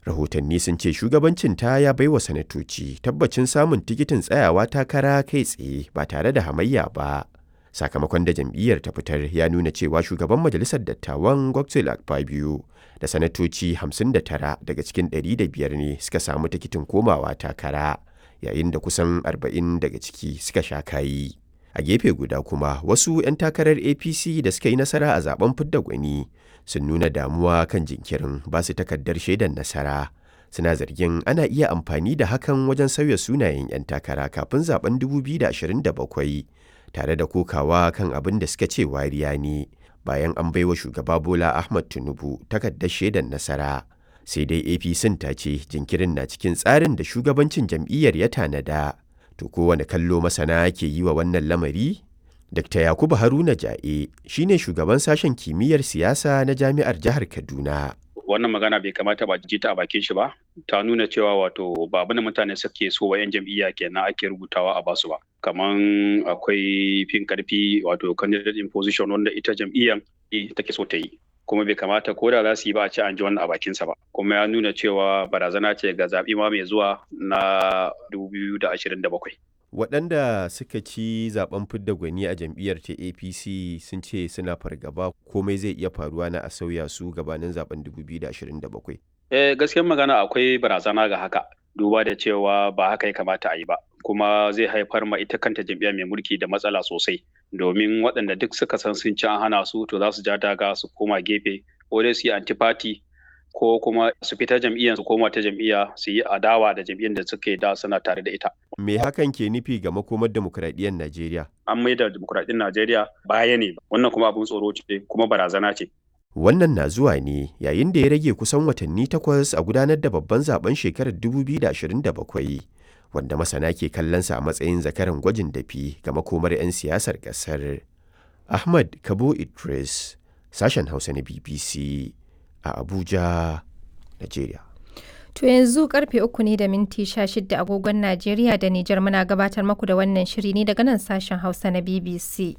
rahotanni sun ce shugabancin ta ya baiwa sanatoci tabbacin samun tikitin tsayawa takara kai tsaye ba tare da hamayya ba sakamakon da jam'iyyar ta fitar ya nuna cewa shugaban majalisar dattawan godswill akpabio da sanatoci 59 daga cikin 105 ne suka samu tikitin komawa takara yayin da kusan 40 daga ciki suka sha kayi a gefe guda kuma wasu 'yan takarar apc da suka yi nasara a zaben fidda gwani sun nuna damuwa kan jinkirin ba su takardar shaidar nasara suna zargin ana iya amfani da hakan wajen sauya sunayen 'yan takara kafin zaben 2027 tare da kokawa kan abin da suka ce wariya ne bayan an baiwa shugaba bola ahmad tinubu takardar shaidar nasara sai dai apc ta ce jinkirin na cikin tsarin da shugabancin jam'iyyar ya tanada to kowane kallo masana ke yi wa wannan lamari Dr. Yakubu Haruna Ja'e shine shugaban sashen kimiyyar siyasa na jami'ar jihar Kaduna. Wannan magana bai kamata ba ji ta a bakin shi ba, ta nuna cewa wato ba abin da mutane suke so wa 'yan jam'iyya kenan ake rubutawa a basu ba. Kaman akwai fin karfi wato candidate in position wanda ita jam'iyyar take so ta yi. Kuma bai kamata ko da za su yi ba a ce an ji wannan a bakinsa ba. Kuma ya nuna cewa barazana ce ga zaɓi ma mai zuwa na 2027. waɗanda suka ci zaben fidda gwani a jam'iyyar ta apc sun ce suna fargaba komai zai iya faruwa na a sauya su gabanin zaben 2027 eh gaskiyar magana akwai barazana ga haka duba da cewa ba haka ya kamata a yi ba kuma zai haifar ma ita kanta jam'iyya mai mulki da matsala sosai domin waɗanda duk suka san sun ci an hana su to za su ja daga su koma gefe ko dai su yi antifati ko kuma su fita jam'iyyar su koma ta jam'iyya su yi adawa da jam'iyyar da suke da suna tare da ita. Me hakan ke nufi ga makomar demokuraɗiyyar Najeriya? An mai da demokuraɗiyyar Najeriya baya ne wannan kuma abin tsoro ce kuma barazana ce. Wannan na zuwa ne yayin da ya rage kusan watanni takwas a gudanar da babban zaben shekarar 2027 wanda masana ke kallonsa a matsayin zakaran gwajin dafi ga makomar 'yan siyasar ƙasar. Ahmad Kabo Idris, sashen Hausa na BBC. a Abuja, Najeriya. To yanzu karfe uku ne da minti sha shida agogon Najeriya da Nijar muna gabatar maku da wannan shiri ne daga nan sashen Hausa na BBC.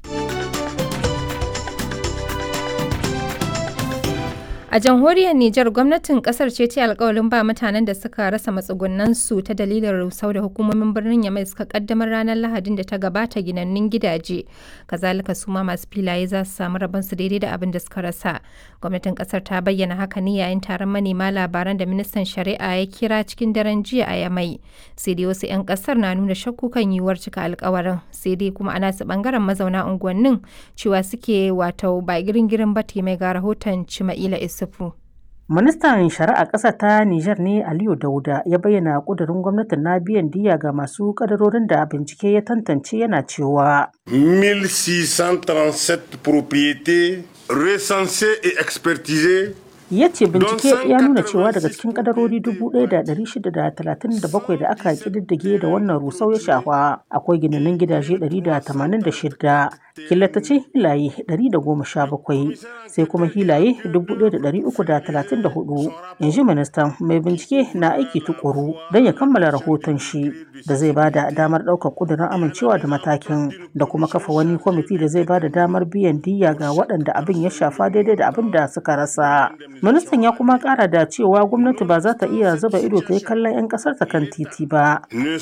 A jamhuriyar Nijar gwamnatin kasar ce ta alkawalin ba mutanen da suka rasa matsugunansu ta dalilin rusau da hukumomin birnin Yamai suka kaddamar ranar Lahadin da ta gabata ginannun gidaje. Kazalika su ma masu filaye za su samu rabonsu daidai da abin da suka rasa. Gwamnatin kasar ta bayyana haka ne yayin taron manema labaran da ministan shari'a ya kira cikin daren jiya a Yamai. Sai dai wasu 'yan kasar na nuna shakku kan yiwuwar cika alkawarin. Sai dai kuma ana su bangaren mazauna unguwannin cewa suke wato ba girin-girin ba mai ga rahoton Cima'ila Isu. Ministan Shari'a ƙasa ta Nijar ne Aliyu Dauda ya bayyana ƙudurin gwamnatin na biyan diya ga masu ƙadarorin da bincike ya tantance yana cewa. 1637 propriétés recensées et expertisées ya ce bincike ya nuna cewa daga cikin kadarori 1,637 da aka kididdige da wannan rusau ya shafa akwai ginanin gidaje 186 killatacin hilaye 117 sai kuma hilaye 1,334 in ji ministan mai bincike na aiki tukuru don ya kammala rahoton shi da zai bada damar ɗaukar kudurin amincewa da matakin da kuma kafa wani kwamiti da zai bada damar biyan diya ga waɗanda abin ya shafa daidai da abin da suka rasa ministan ya kuma kara da cewa gwamnati ba za ta iya zuba ido ta yi kallon 'yan kasar ta kan titi ba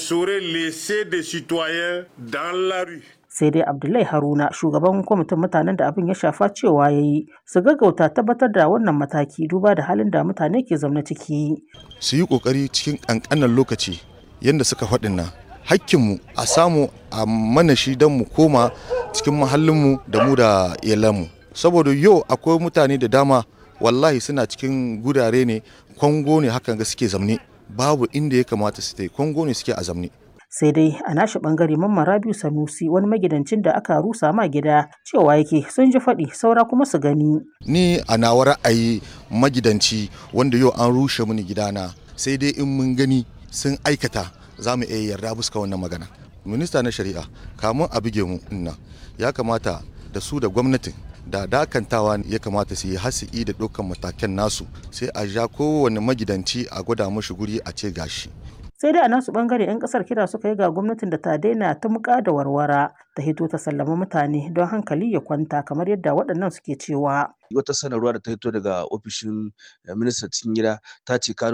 sai dai abdullahi haruna shugaban kwamitin mutanen da abin ya shafa cewa ya yi su gaggauta tabbatar da wannan mataki duba da halin da mutane ke zaune ciki su yi kokari cikin kankanan lokaci yadda suka faɗin nan hakkinmu a samu a mana shi don mu koma cikin mahallinmu da mu da iyalanmu saboda yau akwai mutane da dama wallahi suna cikin gurare ne kwango ne hakan ga suke zamne babu inda ya kamata su ta kwango ne suke a zamne sai dai a nashi bangare mamman rabiu sanusi wani magidancin da aka rusa ma gida cewa yake sun ji faɗi saura kuma su gani ni a nawa ra'ayi magidanci wanda yau an rushe mini gidana sai dai in mun gani sun aikata za mu iya yarda buska wannan magana minista na shari'a kamun a buge mu inna ya kamata da su da gwamnatin da dakantawa ya kamata su yi hasi'i da dukkan matakan nasu sai a ja kowane magidanci a gwada mashi guri a ce gashi sai dai a nasu bangare 'yan kasar kira suka yi ga gwamnatin da ta daina ta muka da warwara ta hito ta sallama mutane don hankali ya kwanta kamar yadda waɗannan suke cewa wata sanarwa da ta hito daga ofishin ministan cikin gida ta ce